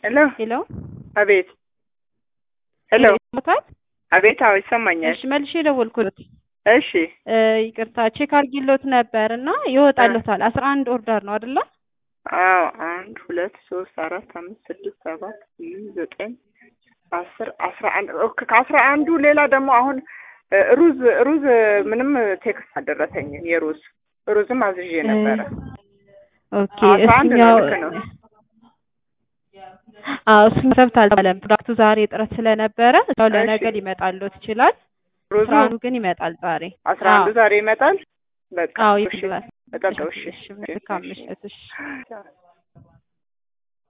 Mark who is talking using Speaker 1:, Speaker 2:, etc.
Speaker 1: ሄሎ
Speaker 2: ሄሎ
Speaker 1: አቤት ሄሎ
Speaker 2: ይሰማታል?
Speaker 1: አቤት አዎ ይሰማኛል
Speaker 2: እሺ መልሼ ደወልኩት።
Speaker 1: እሺ
Speaker 2: እ ይቅርታ ቼክ አድርጊሎት ነበር እና ይወጣልዎታል። አስራ አንድ ኦርደር ነው አይደለ?
Speaker 1: አዎ አንድ ሁለት ሶስት አራት አምስት ስድስት ሰባት ስምንት ዘጠኝ አስር አስራ አንድ ኦኬ ከአስራ አንዱ ሌላ ደግሞ አሁን እ ሩዝ ሩዝ ምንም ቴክስት አልደረሰኝም የሩዝ ሩዝም አዝዤ ነበረ
Speaker 2: ኦኬ
Speaker 1: አስራ አንድ ነው
Speaker 2: እሱኛው
Speaker 1: ልክ ነው
Speaker 2: አዎ እሱኛው ሰብት አልተባለም። ፕሮዳክቱ ዛሬ እጥረት ስለነበረ እዛው ለነገ
Speaker 1: እሺ።
Speaker 2: ሊመጣልዎት ይችላል።
Speaker 1: ሩዙ
Speaker 2: አስራ አንዱ ግን ይመጣል ዛሬ።
Speaker 1: አስራ አንዱ ዛሬ ይመጣል በቃ
Speaker 2: አዎ
Speaker 1: እሺ
Speaker 2: ይመጣል።
Speaker 1: እጠብቀው እሺ
Speaker 2: እሺ መልካም ምሽት። እሺ